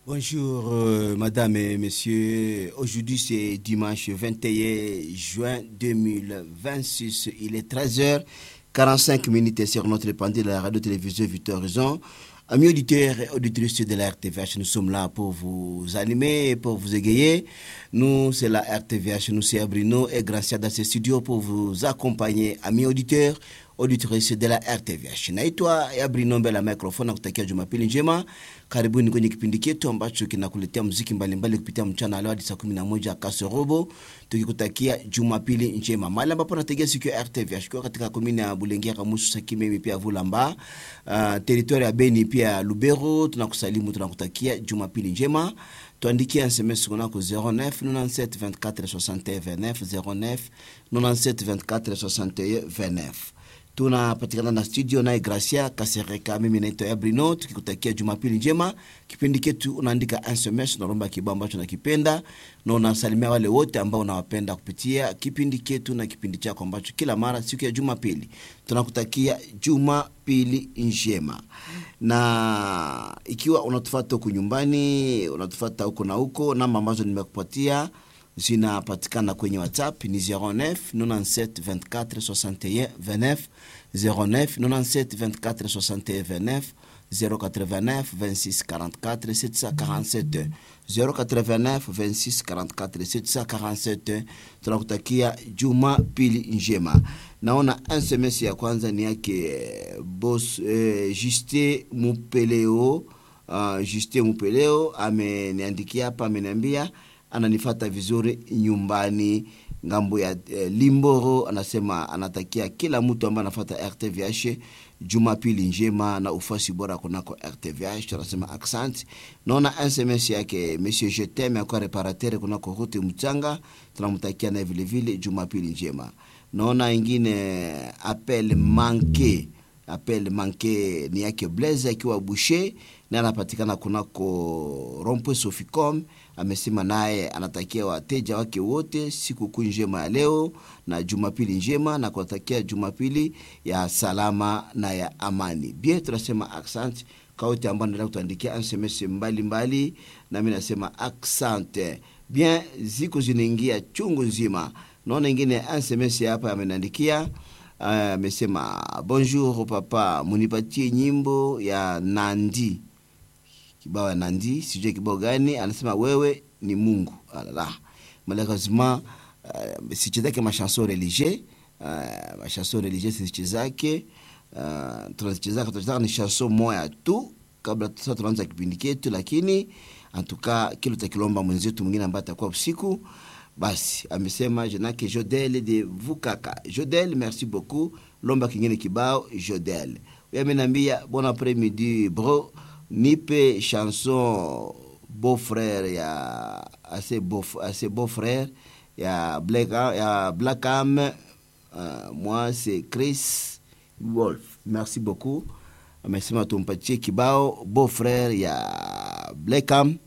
Bonjour, euh, madame et messieurs. Aujourd'hui, c'est dimanche 21 juin 2026. Il est 13h45 minutes sur notre pendule de la radio-télévision Victor Horizon. Amis auditeurs et auditrices de la RTVH, nous sommes là pour vous animer et pour vous égayer. Nous, c'est la RTVH, nous c'est Abrino et Gracia dans ce studio pour vous accompagner, amis auditeurs, auditrices de la RTVH. Naitwa Abrino mbele ya microphone na kutakia Jumapili njema. Karibuni kwenye kipindi chetu ambacho kinakuletea muziki mbalimbali kupitia mchana leo hadi saa 11 kasorobo, tukikutakia Jumapili njema. Mahali ambapo nategea siku ya RTVH kwa katika komini ya Bulengera, Kamusu, Sakimemi pia Vulamba, uh, territoire ya Beni pia Lubero, tunakusalimu tunakutakia Jumapili njema. Tuandikie SMS kunako 09 97 24 61 29 09 97 24 61 29 tunapatikana na studio naye Gracia Kasereka, mimi naitwa Ebrino, tukikutakia jumapili njema. Kipindi ketu unaandika SMS, unaomba kibao ambacho nakipenda na unasalimia wale wote ambao unawapenda kupitia kipindi ketu na kipindi chako ambacho kila mara siku ya Jumapili tunakutakia jumapili njema. Na ikiwa unatufata huku nyumbani, unatufata huko na huko, namba ambazo nimekupatia zinapatikana kwenye WhatsApp ni 09 97 24 61 29 09 97 24 61 29 089 26 44 747 089 26 44 747. Tunakutakia juma pili njema. Naona SMS ya kwanza ni yake boss eh, Juste Mupeleo uh, Juste Mupeleo ameniandikia hapa, ameniambia ananifata vizuri nyumbani ngambo ya eh, Limboro. Anasema anatakia kila mtu ambaye anafata RTVH jumapili njema na ufasi bora kunako RTVH. Anasema accent. Naona SMS yake Monsieur Jetem akwa reparateur kunako route Mchanga, tunamtakia naye vile vile jumapili njema. Naona ingine appel manqué appel manqué ni yake Blaise akiwa Boucher na anapatikana kunako Rompe Soficom amesema naye anatakia wateja wake wote sikukuu njema ya leo na jumapili njema na kuwatakia jumapili ya salama na ya amani. Bien, tunasema accent kwa wote ambao naendelea kutuandikia SMS mbalimbali, nami nasema accent. Bien, ziko zinaingia chungu nzima. Naona ingine SMS hapa ameniandikia amesema uh, bonjour papa, munipatie nyimbo ya Nandi kibao ya Nandi, sijui kibao gani. Anasema wewe ni Mungu. Alala, malheureusement uh, sichezake machanson religieux uh, machanson religieux sichezake uh, tunazichezaka tunachezaka ni chanson moya tu kabla sasa tunaanza kipindi chetu, lakini antuka kilo takilomba mwenzetu mwingine ambaye atakuwa usiku basi amesema jenake Jodel de Vukaka. Jodel, merci beaucoup. Lomba kingine kibao Jodel. Huyo amenambia bon après-midi bro, nipe chanson beau frère ya assez beau assez beau frère ya Black ya Blackam. Uh, moi c'est Chris Wolf. Merci beaucoup. Amesema tumpatie kibao beau frère ya Blackam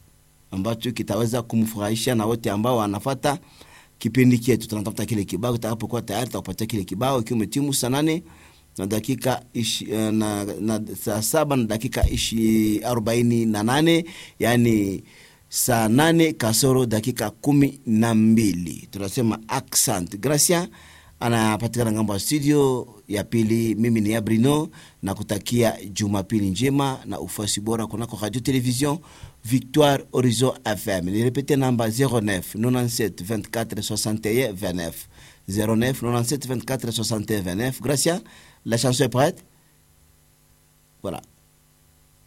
ambacho kitaweza kumfurahisha na wote ambao wanafata kipindi chetu. Tunatafuta kile kibao, kitakapokuwa tayari tutakupatia kile kibao ikiwa umetimu saa nane na dakika ishi, na, na saa saba na dakika ishi arobaini na nane yani saa nane kasoro dakika kumi na mbili. Tunasema accent Gracia anapatikana ngambo ya studio ya pili. Mimi ni Abrino na kutakia jumapili njema na ufuasi bora kunako radio television Victoire Horizon FM. Nirepete namba 09 97 24 61 29 09 97 24 61 29. Gracia, la chanson est prête? Voilà.